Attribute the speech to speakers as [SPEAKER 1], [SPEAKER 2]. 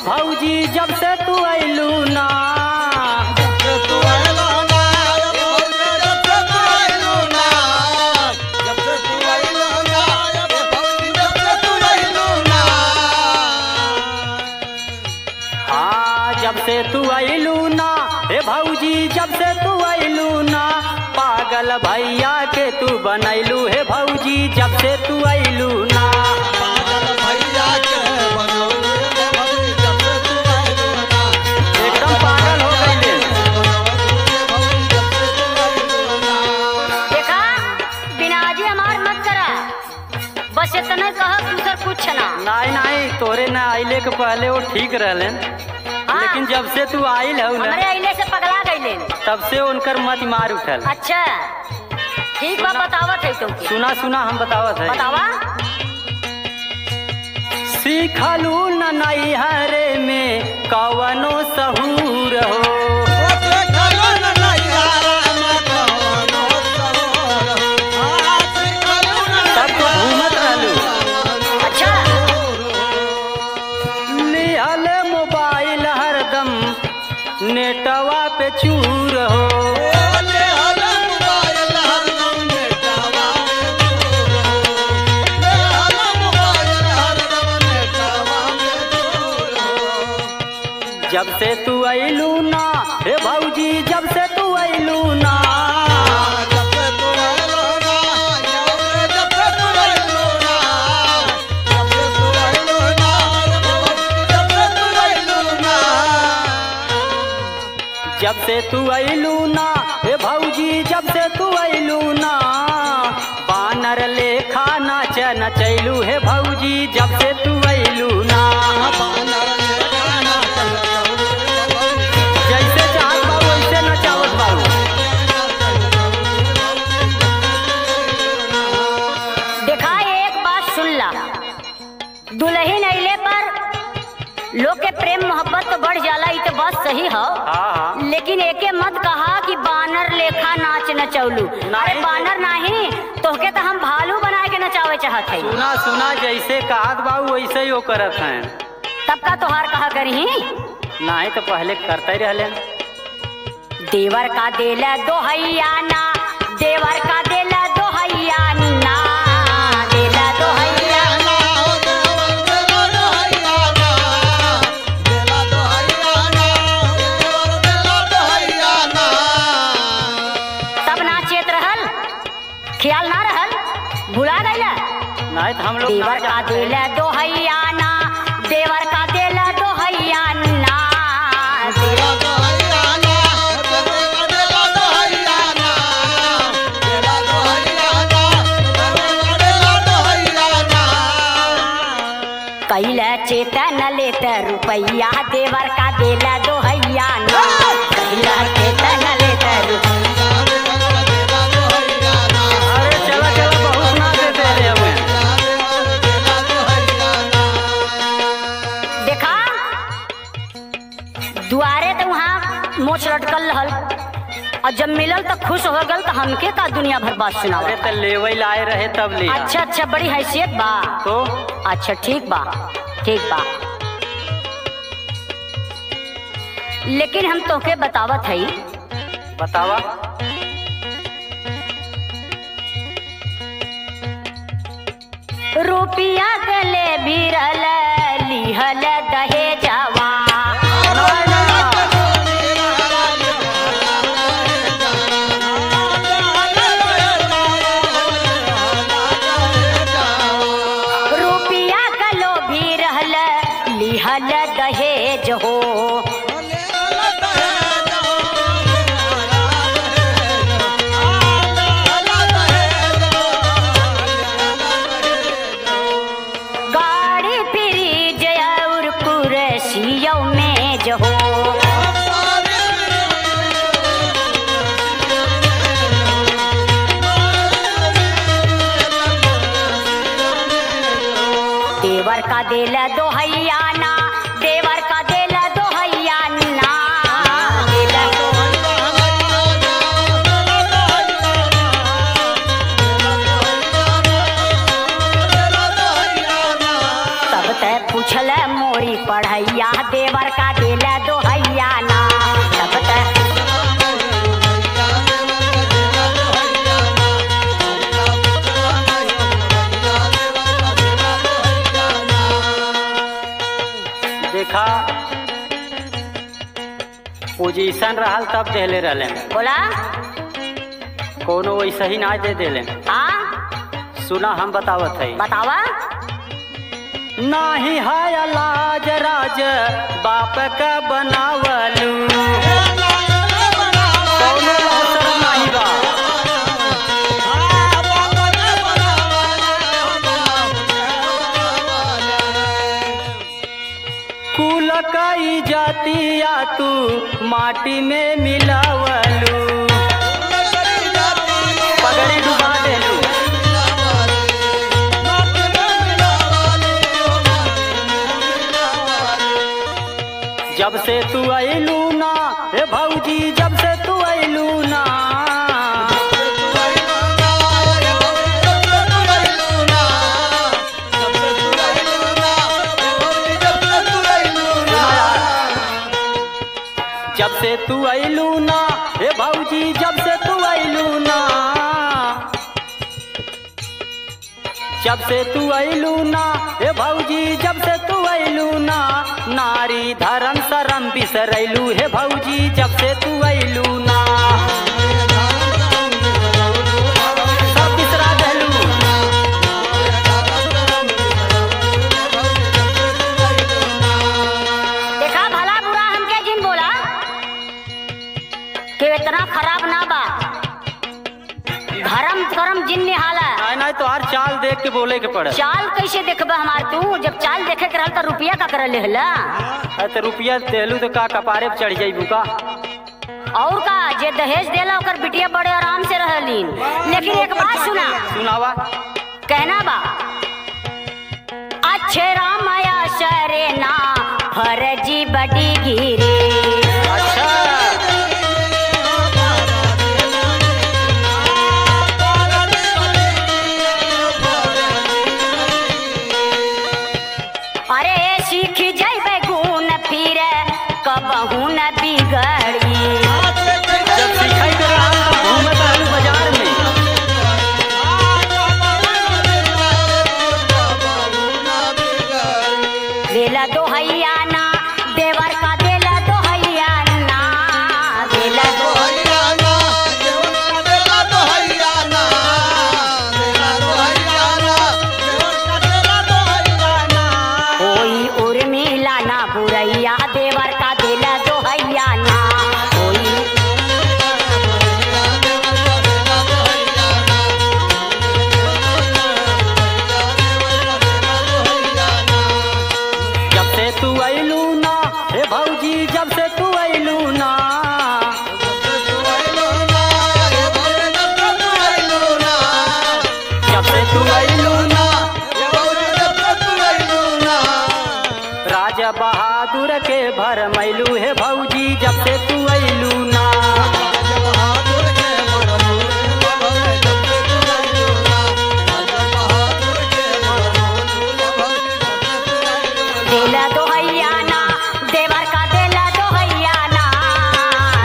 [SPEAKER 1] भौजी जब से तू अइलू ना हाँ जब से तू अइलू ना हे भौजी जब से तू अइलू ना पागल भैया के तू बनैलू हे भौजी जब से तू अइलू ना एकदम पागल हो गईले
[SPEAKER 2] देखा बिनाजी हमार मत करा बस इतने कह दूसर कुछ ना
[SPEAKER 1] नहीं नहीं तोरे ना आइले के पहले वो ठीक रहले लेकिन जब से तू आइल है
[SPEAKER 2] हमरे
[SPEAKER 1] ना
[SPEAKER 2] अइले से पगला गईले
[SPEAKER 1] तब से उनकर मत मार उठल
[SPEAKER 2] अच्छा ठीक बा बतावत है तुमके
[SPEAKER 1] सुना सुना हम बतावत है
[SPEAKER 2] बतावा
[SPEAKER 1] सीखलू न नैहरे में कवनो सहूर हो तब तो घूमत रहलू
[SPEAKER 2] अच्छा
[SPEAKER 1] लिहल मोबाइल हरदम नेटवा पे चूर हो जब से तू अइलू ना हे भौजी जब से तू अइलू ना जब से तू अइलू ना हे भौजी जब से तू अइलू ना बानर लेखा नाच नचैलू हे भौजी जब से तू अइलू ना जैसे चाहत बा वैसे नचावत बाबू
[SPEAKER 2] देखा एक बात सुन ला दुल्हन अइले पर लोग के प्रेम मोहब्बत तो बढ़ जाला ई तो बात सही हो
[SPEAKER 1] हाँ हाँ
[SPEAKER 2] लेकिन एके मत कहा कि बानर लेखा नाच नचौलू अरे
[SPEAKER 1] नहीं।
[SPEAKER 2] बानर नहीं तोहके तो हम भालू बना के नचावे चाहत है
[SPEAKER 1] सुना सुना जैसे कहत बाबू वैसे ही वो करत हैं
[SPEAKER 2] तब का तोहार कहा करही
[SPEAKER 1] नहीं तो पहले करते ही रहले
[SPEAKER 2] देवर का देला दोहैया ना देवर का देला दोहैया ना देला दोहैया तब नाचेत रहल ख्याल ना रहल भुला गईला
[SPEAKER 1] नहीं तो हम लोग ना
[SPEAKER 2] देवर का
[SPEAKER 1] जानते।
[SPEAKER 2] देला दोहैया ना देवर का देला दोहैया ना कैला चेतन लेत रुपैया देवर का देला दोहैया ना कैला चेतन लेत रुपैया
[SPEAKER 1] अरे चला चला बहुत ना देते रहे हमें
[SPEAKER 2] देखा दुआरे तो वहाँ मोछ लटकल रहल और जब मिलल तो खुश हो गल तो हमके का दुनिया भर बात सुनावा
[SPEAKER 1] अरे तो लेवई लाए रहे तब लिया
[SPEAKER 2] अच्छा अच्छा बड़ी हैसियत बा
[SPEAKER 1] तो
[SPEAKER 2] अच्छा ठीक बा ठीक बा लेकिन हम तोहके बतावत हई
[SPEAKER 1] बतावा
[SPEAKER 2] रुपिया गले भिरल लिहल दहेजवा रुपिया गलो भी रहल लिहल दहेज हो गाड़ी फ्रिज और कुर्सियों में जो हो देवर का दिल दोहैया ना देवर का दिल दोहैया ना दिल तब ते पूछल मोरी पढ़ैया दे
[SPEAKER 1] पोजीशन रहल तब देले रहले
[SPEAKER 2] बोला
[SPEAKER 1] कोनो वैसे ही ना दे देले
[SPEAKER 2] हाँ
[SPEAKER 1] सुना हम बतावत है
[SPEAKER 2] बतावा
[SPEAKER 1] नाही है लाज राज बाप का बनावलू कौनो अवसर नाही बा कुल कई जातिया तू माटी में मिलावलू पगड़ी डुबा देलू जब से तू अइलू ना हे भौजी जब से तू अइलू ना जब से तू अइलू ना हे भौजी जब से तू अइलू ना जब से तू अइलू ना हे भौजी जब से तू अइलू ना नारी धर्म शरम बिसरैलू हे भौजी जब से तू अइलू ना सब बिसरा देलू
[SPEAKER 2] देखा भला बुरा हमके जिन बोला कि इतना खराब ना बा धर्म करम जिन निहाला
[SPEAKER 1] नहीं नहीं तो हर चाल देख के बोले के पड़े
[SPEAKER 2] चाल कैसे देखबा हमार तू जब चाल देखे के रहल त रुपया का कर लेहला
[SPEAKER 1] अरे तो रुपया देलू तो का कपारे पे चढ़ जाइबू का
[SPEAKER 2] और का जे दहेज देला ओकर बिटिया बड़े आराम से रहलीन लेकिन एक बात सुना
[SPEAKER 1] सुनावा
[SPEAKER 2] कहना बा अच्छे रामया शरेना फरजी बड़ी गिरे
[SPEAKER 1] अच्छा
[SPEAKER 2] अरे सीख जैबे गुण फिर कबहू न बिगड़ी
[SPEAKER 1] जब सिखाई कर रहा था घूमत रहलू बाजार में
[SPEAKER 2] देला दोहैया ना देवर का देला दोहैया ना देला दो कोई उर्मिला ना बुरैया देवर का देला दोहैया ना कोई
[SPEAKER 1] जब से तू अइलू ना हे भौजी जब से तू अइलू ना जब से तू अइलू ना राजा बहादुर के भर मैलू हे भौजी जब से तू